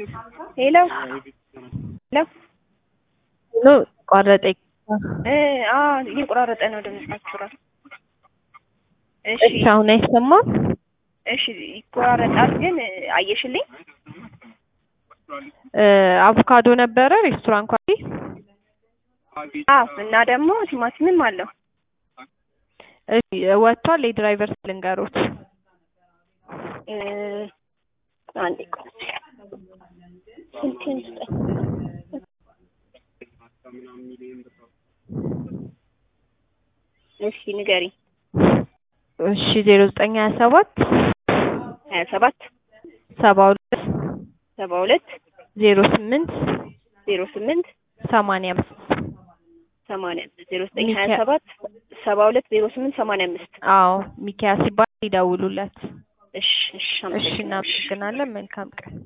ሄሎ ሄሎ ኖ ቋረጠ። እ አ እየቆራረጠ ነው ድምጻችሁ ራሱ። እሺ እሺ አሁን አይሰማም? እሺ ይቆራረጣል፣ ግን አየሽልኝ? እ አቮካዶ ነበረ ሬስቶራንት ኳሊ አዎ እና ደግሞ ቲማቲምም አለው። እሺ ወጥቷል። የድራይቨር ልንገሮት እ አንዴ ቆይ ስልኬን ስጠኝ። እሺ ንገሪ። እሺ ዜሮ ዘጠኝ ሀያ ሰባት ሀያ ሰባት ሰባ ሁለት ሰባ ሁለት ዜሮ ስምንት ዜሮ ስምንት ሰማንያ አምስት ሰማንያ አምስት ዜሮ ዘጠኝ ሀያ ሰባት ሰባ ሁለት ዜሮ ስምንት ሰማንያ አምስት አዎ ሚኪያስ ሲባል ይደውሉለት። እሺ እሺ እሺ እናመሰግናለን። መልካም ቀን